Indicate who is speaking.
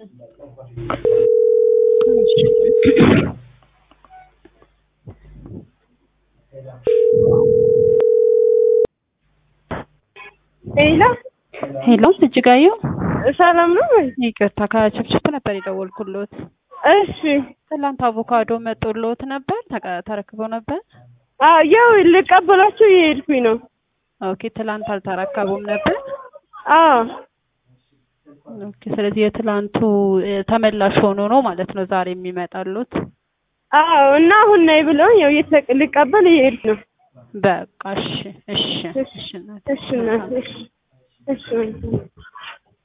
Speaker 1: ሄሎ
Speaker 2: ሄሎ እጅጋየሁ፣
Speaker 1: ሰላም ነው ወይ?
Speaker 2: ይቅርታ ከችፕችፕ ነበር የደወልኩሎት።
Speaker 1: እሺ
Speaker 2: ትላንት አቮካዶ መጦሎት ነበር ተቀ- ተረክበው ነበር?
Speaker 1: አዎ ያው ልቀበላቸው እየሄድኩኝ ነው።
Speaker 2: ኦኬ ትላንት አልተረከቡም ነበር?
Speaker 1: አዎ
Speaker 2: ኦኬ ስለዚህ የትላንቱ እ፣ ተመላሽ ሆኖ ነው ማለት ነው ዛሬ የሚመጣሉት?
Speaker 1: አዎ እና አሁን ነይ ብለውኝ ያው እየተቀ ልቀበል እየሄድኩ ነው።
Speaker 2: በቃ እሺ እሺ እሺ እናቴ።
Speaker 1: እሺ እናቴ፣ እሺ እሺ